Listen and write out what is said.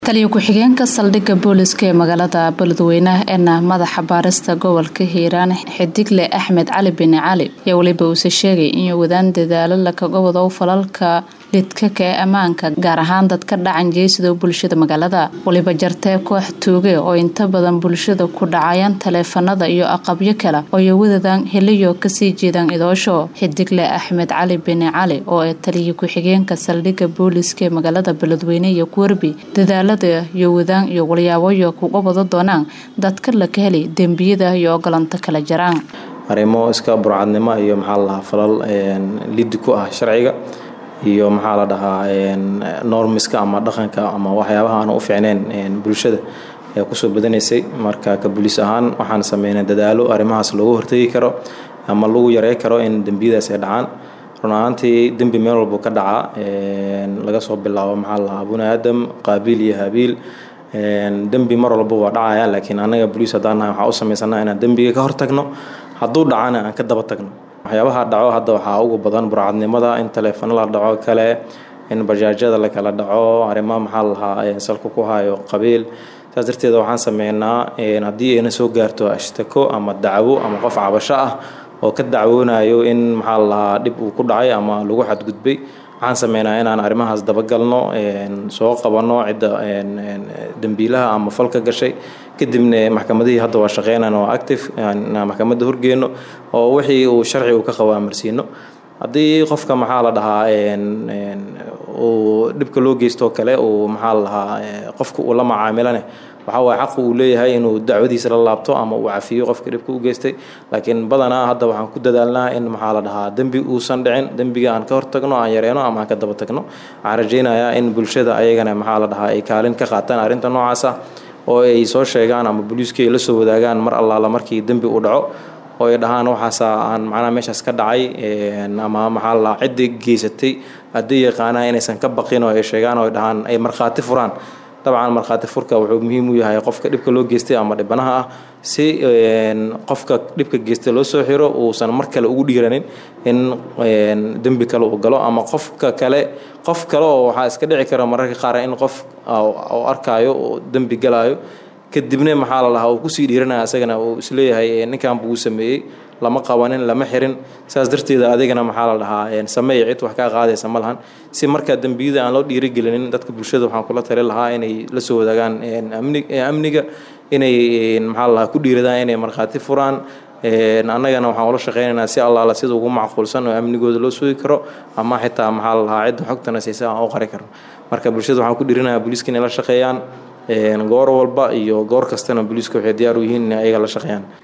taliyo ku-xigeenka saldhigga booliska ee magaalada beledweyne eena madaxa baarista gobolka hiiraan xidigle axmed cali bini cali ayaa weliba uuse sheegay inuu wadaan dadaalo lakaga falalka lidkaka ee ammaanka gaar ahaan dadka dhacan jeesida bulshada magaalada weliba jartee koox tuuge oo inta badan bulshada ku dhacayaan taleefanada iyo aqabyo kale ooy wadadaan heliyo kasii jeedaan idoosho xidigle axmed cali bini cali oo ee taliyo ku-xigeenka saldhigga booliska ee magaalada beledweyne iyo kuwerbi dadaala iyo wadaan iyo walyaaboyo kuga wada doonaan dadka laka heli dembiyada iyo ogolanta kala jaraan arrimo iska burcadnimo iyo maxaa la dhahaa falal lidi ku ah sharciga iyo maxaa la dhahaa normiska ama dhaqanka ama waxyaabaha aan u fiicneyn bulshada ayaa kusoo badanaysay marka ka buliis ahaan waxaan sameynay dadaalo arrimahaas loogu hortegi karo ama lagu yarey karo in dembiyadaas ay dhacaan run ahaantii dembi meel walbo ka dhaca laga soo bilaabo maxaa la dhahaa buni aadam qaabiil iyo habiil dembi mar walba waa dhacaya laakiin anaga boliis haddaan nahay waxaa u samaysanaa inaan dembiga ka hortagno hadduu dhacana aan ka daba tagno waxyaabaha dhaco hadda waxaa ugu badan burcadnimada in taleefano la dhaco kale in bajaajyada lakala dhaco arrimaha maxaa la lahaa salka ku hayo qabiil saas darteed waxaan sameynaa haddii ayna soo gaarto ashtako ama dacwo ama qof cabasho ah oo ka dacwoonayo in maxaa la lahaa dhib uu ku dhacay ama lagu xadgudbay waxaan sameynaa inaan arrimahaas dabagalno soo qabanno cidda dembiilaha ama falka gashay kadibna maxkamadihii hadda waa shaqeynaan waa active inaan maxkamadda horgeyno oo wixii uu sharci uu ka qabo amarsiino haddii qofka maxaa la dhahaa uu dhibka loo geystoo kale uu maxaa la dhahaa qofka uu la macaamilane waxaa waay xaqu uu leeyahay inuu dacwadiisa la laabto ama uu cafiyo qofka dhibka u geystay laakiin badanaa hadda waxaan ku dadaalnaa in maxaa la dhahaa dembi uusan dhicin dembiga aan ka hortagno aan yareyno ama aan ka daba tagno waxaan rajaynayaa in bulshada ayagana maxaa la dhahaa ay kaalin ka qaataan arrinta noocaas ah oo ay soo sheegaan ama booliiskii ay la soo wadaagaan mar allaala markii dembi uu dhaco oo ay dhahaan waxaasa aan macnaha meeshaas ka dhacay ama maxaa la dhahaa ciddii geysatay haddii yaqaanaa inaysan ka baqin oo ay sheegaan oo ay dhahaan ay markhaati furaan dabcan markhaati furka wuxuu muhiim u yahay qofka dhibka loo geystay ama dhibanaha ah si qofka dhibka geystay loo soo xiro uusan mar kale ugu dhiiranin in dembi kale uu galo ama qofka kale qof kale oo waxaa iska dhici kara mararka qaar in qof uu arkaayo oo dembi galaayo kadibna maxaa la lahaa uu kusii dhiiranaya isagana uu isleeyahay ninkan buu sameeyey lama qabanin lama xirin saas darteeda adigana maxaa la dhahaa sameey cid wax kaa qaadaysa ma lahan si markaa dembiyada aan loo dhiirigelinin dadka bulshada waxaan kula tali lahaa inay la soo wadaagaan amniga inay maxaa la lahaa ku dhiiradaan inay markhaati furaan annagana waxaan ula shaqeynaynaa si allaala sida ugu macquulsan oo amnigooda loo sugi karo ama xitaa maxaa la lahaa cidda xogtana siisa aan u qari karno marka bulshada waxaan ku dhiirinayaa booliiska inay la shaqeeyaan goor walba iyo goor kastana booliiska waxay diyaar u yihiin inay ayaga la shaqeeyaan